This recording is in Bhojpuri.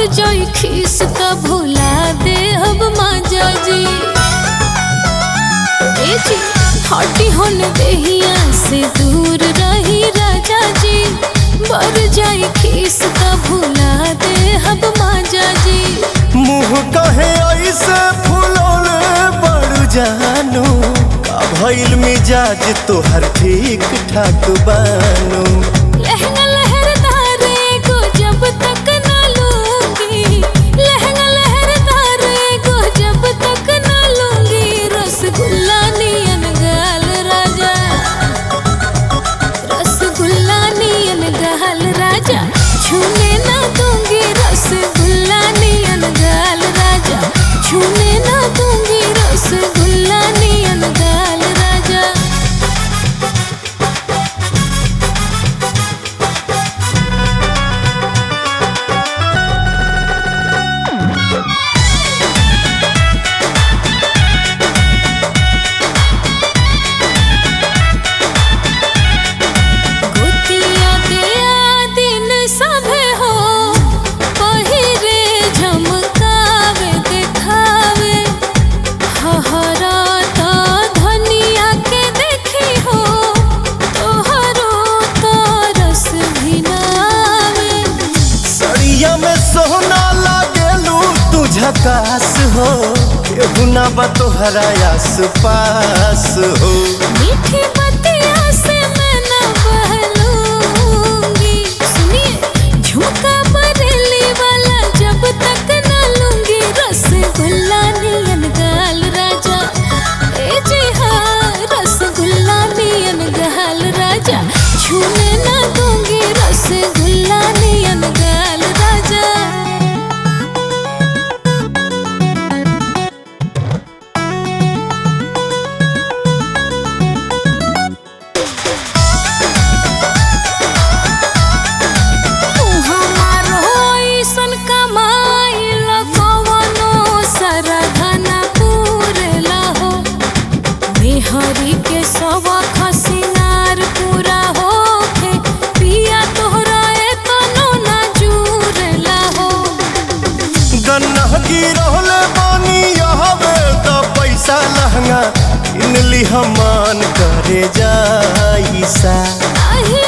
जाई खीस का भुला दे अब माजा जी ए जी हटी होन देहिया से दूर रही राजा जी बर जाई खीस का भुला दे अब माजा जी मुँह कहे ऐसे फुलौले बड़ जानू का भइल मिजाज तोहर ठीक ठाक बानू लहंगा लहरदार को जब तक ना लूंगी लहंगा लहरदार को जब तक ना लूंगी रसगुल्ला नियन गाल राजा रसगुल्ला नियन गाल राजा छूने ना दूंगी रसगुल्ला नियन गाल राजा छूने ना दूंगी रसगुल्ला नियन गाल राजा गोतिया दिया दिन सभे हो पहिरे झमकावे देखावे हहरा तो धनिया के देखी हो तोहरो तो रस भिनावे सड़िया में सोना लागेलू तू झकास हो केहू ना बा तोहरा आस पास हो मीठी बतिया से मैं न बहलूंगी सुनिए झुमका बरेली वाला जब तक न लूंगी रसगुल्ला नियन गाल राजा ए जी हाँ रसगुल्ला नियन गाल राजा छूने न दूंगी रसगुल्ला नियन गाल राजा हमारो ऐसन कमाइल कवनो सरधना पूरला हो मेहरी के सवा खसिनार पूरा होखे पिया तोहरा एतनो ना जुरला हो गन्ना गिरहले बानी यहवे त पैसा लहंगा किनली हमान करे जाइसा आहे